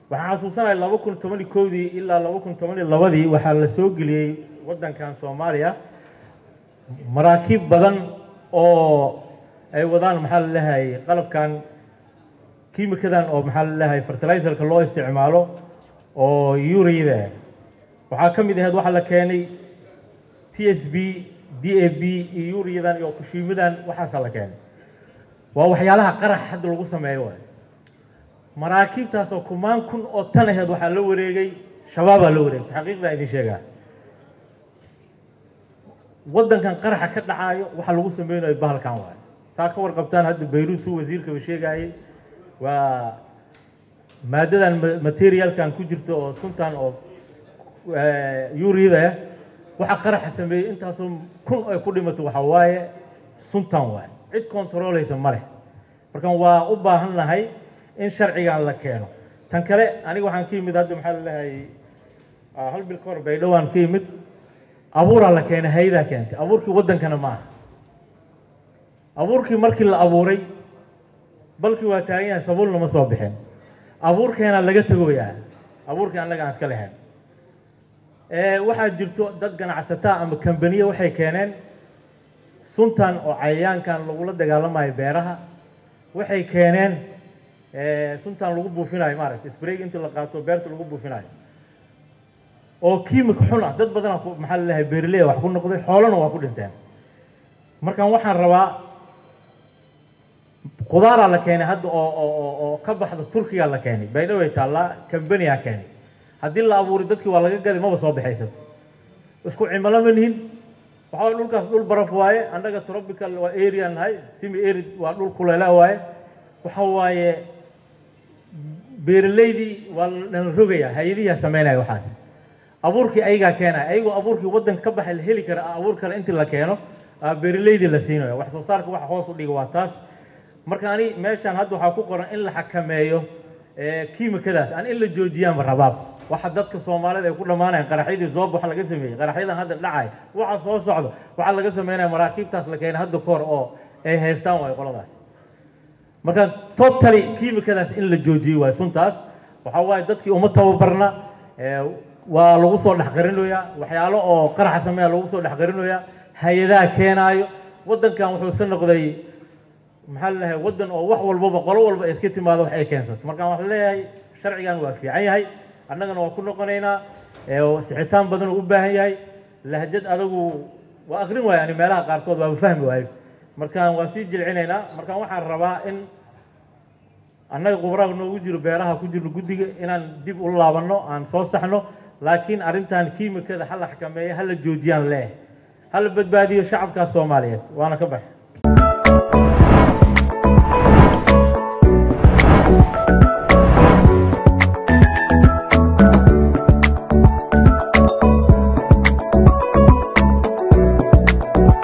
waxaan xasuusanahay laba kun toban iyo kowdii ilaa laba kun toban iyo labadii waxaa la soo geliyey waddankan soomaaliya maraakiib badan oo ay wadaan maxaa la leeyahay qalabkan kiimikadan oo maxaa la leeyahay fertilizerka loo isticmaalo oo urida waxaa ka mid ahayd waxaa la keenay t s b d a b iyo uriyadan iyo kushiimadan waxaasaa la keenay waa waxyaalaha qarax hadda lagu sameeyo waay maraakiibtaas oo kumaan kun oo tan aheed waxaa la wareegay shabaabaa la wareegay xaqiiqdaa idin sheegaa waddankan qaraxa ka dhacaayo waxa lagu sameynayo bahalkan waayo saa ka warqabtaan hadda bayruut suu wasiirkaba sheegaayey waa maadadan materialkan ku jirta oo suntan oo urida waxa qaraxa sameeyey intaasoo kun ay ku dhimato waxa waaye suntan waaye cid controleysa ma leh markan waa u baahan nahay in sharcigan la keeno tan kale aniga waxaan ka yimid hadda maxaa laleeyahay hal bil ka hor baydhowaan ka yimid abuuraa la keenay hay-adaa keentay abuurkii waddankana ma aha abuurkii markii la abuuray balkii waa taagan yahay sabuulna ma soo bixin abuurkeenaa laga tagoyaa abuurkii annaga aan iska lahayn waxaa jirto dad ganacsataa ama kambaniye waxay keeneen suntan oo cayayaankan lagula dagaalamayo beeraha waxay keeneen suntan lagu buufinayo maaragta sprayg inta la qaato beerta lagu buufinayo oo kiimik xun ah dad badana maxaa laleeyahay beerley wax ku noqday xoolana waa ku dhinteen markaan waxaan rabaa qudaaraa la keenay hadda oo oo oo ka baxda turkiga la keenay baydhaway taallaa kambaniyaa keenay haddii la abuuray dadkii waa laga gaday maba soo baxaysato isku cimilo ma nihin waxaa dhulkaas dhul baraf waaye annaga tropical waa area nahay simi arid waa dhul kuleela waaye waxa waaye beeraleydii waa lana rogayaa hay-adihiyaa sameynaya waxaas abuurkii ayagaa keenaya ayagoo abuurkii waddanka ka baxay la heli kara abuur kale intii la keeno beeraleydii la siinayo wax soo saarka waxa hoos u dhiga waa taas marka ani meeshaan hadda waxaa ku qoran in la xakameeyo kiimikadaas aan in la joojiyaanba rabaab waxa dadka soomaalida ay ku dhammaanayaan qaraxyadii zoob waxa laga sameeyey qaraxyadan hadda dhacay waxa soo socdo waxaa laga sameynaya maraakiibtaas la keenay hadda kahor oo ay haystaan waayo qoladaas marka totally kiimikadaas in la joojiyo waayo suntaas waxa waaye dadkii uma tababarna waa lagu soo dhexqarinoyaa waxyaalo oo qaraxa sameeya lagu soo dhexqarinoyaa hay-adaha keenaayo waddankan wuxuu iska noqday maxaa laleeyahay waddan oo wax walbaba qolo walba ay iska timaado wax ay keensato markaan waxaan leeyahay sharcigan waa fiican yahay annagana waa ku noqonaynaa sixitaan badan uu u baahan yahay lahjad adagu waa akrin waayo ani meelaha qaarkood waaba fahmi waayo markaan waa sii jilcinaynaa markaan waxaan rabaa in annaga qubraha noogu jiro beeraha ku jirno guddiga inaan dib u laabanno aan soo saxno laakiin arrintan kiimikada ha la xakameeyo ha la joojiyaan leeh ha la badbaadiyo shacabkaas soomaaliyeed waana ka baxa